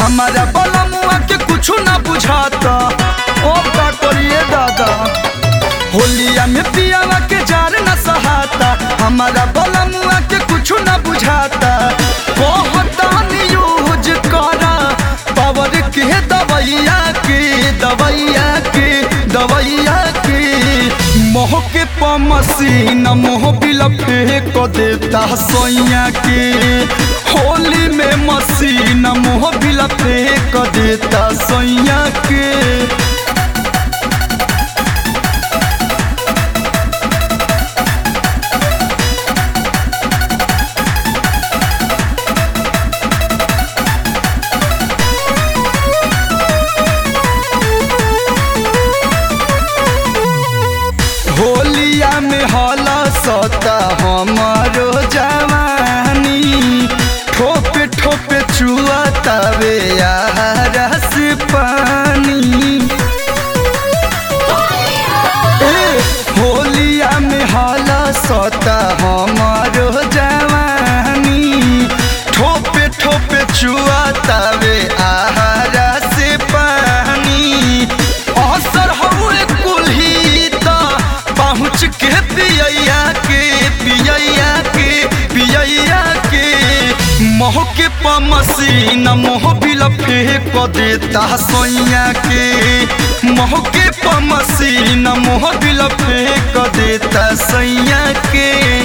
हमारा बलमुआ के कुछ ना बुझाता ओ का करिए दादा होलिया में पियावा के जार न सहाता हमारा बलमुआ के कुछ ना बुझाता बहुत यूज करा पावर के दवैया के दवैया के दवैया के मोह के पमसीन मोह बिल फेंक देता सोइया के होली में मसीन मोह बिल फेंक देता सोइया के होलिया में हला सता हमारो जवानी ठोपे ठोपे चुआ तवे रस पानी ए, होलिया में हला सता हमारो जवानी ठोपे ठोपे चुआ तवे रस पानी असर हुए कुल्ही ता पहुँच के पियैया के पियैया के पियैया के मोह के पमसीन मोह बिल फेंक देता सोइया के मोह के पमसीन मोह बिल फेंक देता सैया के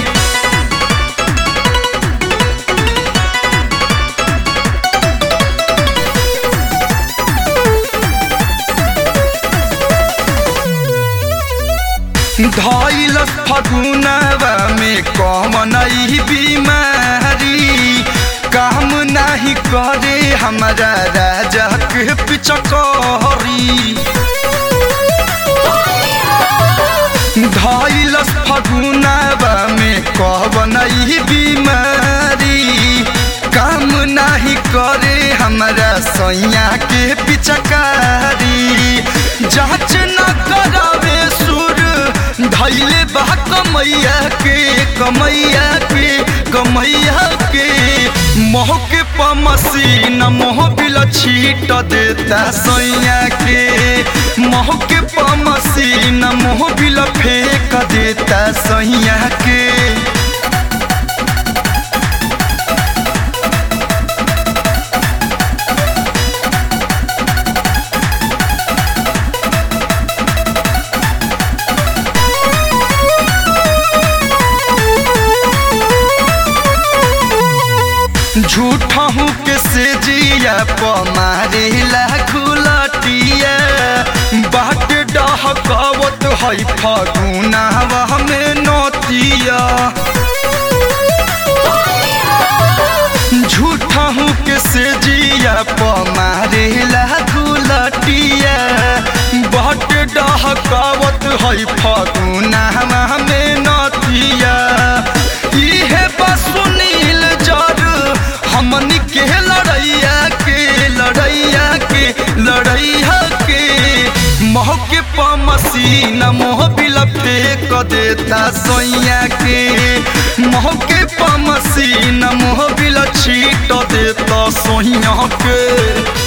धैल फगुनवा में कमन बीमारी काम नहीं करे हमारा राजा के पिचकारी धैल फगुनवा में कवन बीमारी काम नहीं करे हमारा सैया के पिचकारी जांच न करावे सुर धैले बा कमैया के कमैया के कमैया के मोह के पमसीन मोह बिल छीट देता सैया के मोह के पमसीन मोह बिल फेंक देता सैया के झूठा हूँ के से जिया पमारे खुलटिया बाट डहकवत है फगुनावा में नतिया झूठा हूँ के से जिया पमारे खुलटिया बाट डहकवत है फगुनावा में नतिया इहे बस सुनील जर हमनी के लड़ैया के लड़ैया के लड़ैया के मोह के पमसीन मोह बिल फेंक देता सोइया के मोह के पमसीन मोह बिल छीट देता सोइया के